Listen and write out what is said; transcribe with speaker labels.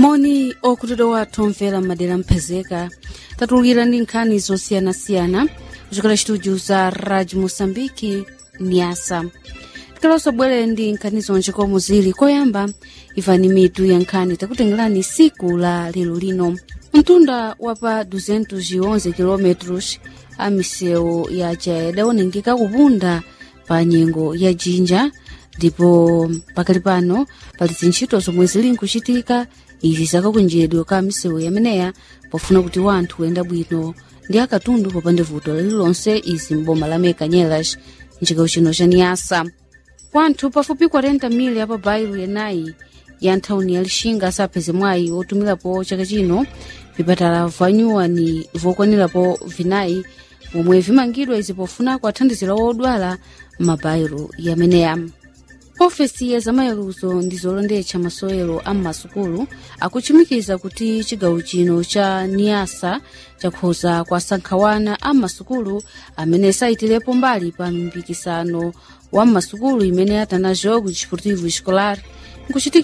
Speaker 1: moni okutero wathu omvera m'madera mphezeka tatulukira ndi nkhani zosiyanasiyana kuchokera studio za radio moçambique niasa tikalonso bwere ndi nkhani zonje komwe zili koyamba imvani mitu ya nkhani takutengerani siku la lero lino mtunda wa pa 211 km a misewu yaja idawonongeka kupunda pa nyengo ya jinja ndipo pakali pano pali zintchito zomwe zili nkuchitika izi zakakunjedwe ka misewu yameneya pofuna kuti wanthu uyenda bwino ndi akatundu popanda vuto lililonse izi mboma la mekanyelas mchigawo chino cha niyasa kwanthu pafupi 40 mili apa bairu yenayi ya nthawini ya lixinga asapeze mwayi otumirapo chaka chino vipatala vanyuwani vokwanirapo vinayi vomwe vimangidwa izi pofuna kuathandizira wodwala m'mabairu yameneya ofesi ya zamayeruzo ndi zolondetsa masewero a m'masukulu akuchimikiza kuti chigawo chino cha niyasa chakhoza kuasankhawana a m'masukulu amene sayitirepo mbali pa mpikisano wa m'masukulu imene atanajo ku desportivo escolar nkuchitika